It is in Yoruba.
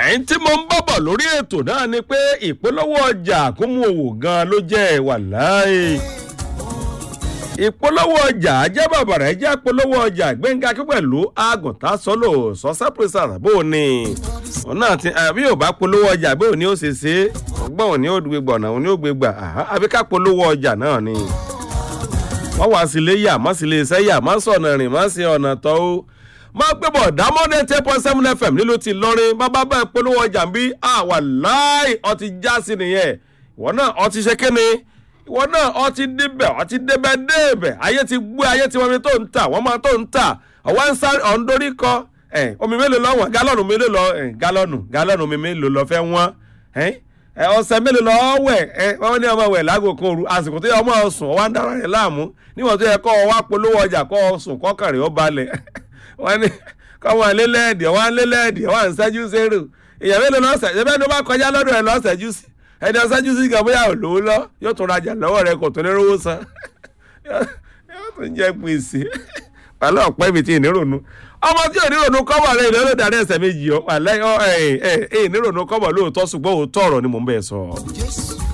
ẹ̀yìn tí mo ń bọ̀bọ̀ lórí ètò náà ni pé ìpolówó ọjà kó mú òwò gan ló jẹ́ wàláì ìpolówó ọjà ajá bàbàrà ẹjẹ́ polówó ọjà gbẹ̀ngà kí pẹ̀lú àgùntàn sọ́lò sọ́sẹ́ pírísà bó o ní òun náà ti àbí ò bá polówó ọjà bí òní ó ṣe ṣe ọgbọ́n òní ó gbé gbọ̀nà òní ó gbé gbà àbí ká polówó ọjà náà ni wọ́n wá sí ilé yà má sí ilé iṣẹ́ yà má sọ̀nà rìn má sí ọ̀nà tọ́ ó má gbé bọ̀ dámọ́dé ten point seven fm nílùú ti lọ́rin bábá bá polówó ọjà ń bí àwà láì ọtí já sí nìyẹn ìwọ náà ọtí ṣe kéne ìwọ náà ọtí débẹ̀ ọtí débẹ̀ débẹ̀ ayé ti gbé ayé ti wọ́n mi tó ń tà wọ́n máa tó ń tà ọ̀wá ń sáré ọ̀ ń dorí kọ omi mélòó lọ́wọ́ gálọ́nù mélòó lọ gálọ́nù gálọ́nù mi mélòó lọ fẹ́ wọ́n ọ̀sẹ̀ mélòó lọ wẹ̀ wọ́n ní ọmọ wẹ̀ lágò kan òru àsìkò tó yẹ ọmọ sùn ọwọ́ ń dára rẹ̀ láàmú níwọ̀n tó yẹ kọ́ ọ wá polówó ọjà kọ́ ọ sùn kọ́kàn rẹ̀ ó balẹ̀ wọ́n ní kọ́mọ lélẹ́ẹ̀dì ọwọ́ lélẹ́ẹ̀dì ọwọ́ ń ṣẹ́jú sẹ́rù èèyàn mélòó lọ́sẹ̀ ṣẹ́fẹ́ ló bá kọjá lọ́dọ̀ rẹ̀ lọ́sẹ̀jú sí ẹni ọ̀sẹ́jú sí kan bóyá òlò lọ yóò tún rajà lọ́wọ́ rẹ̀ kò tún ní rówó san yóò tún jẹ́ gbèsè wàhálà ọ̀pẹ́ mi ti ìnírònú ọmọ tí onírònú kọ́bọ̀ rẹ̀ ìlú olódarí ẹsẹ̀ méjì ọ wàlẹ́ ẹ ẹ ẹ ìnírònú kọ́bọ̀ lóòótọ́ ṣùgbọ́n òótọ́ ọ̀rọ̀ ni mò ń bẹ̀ sọ.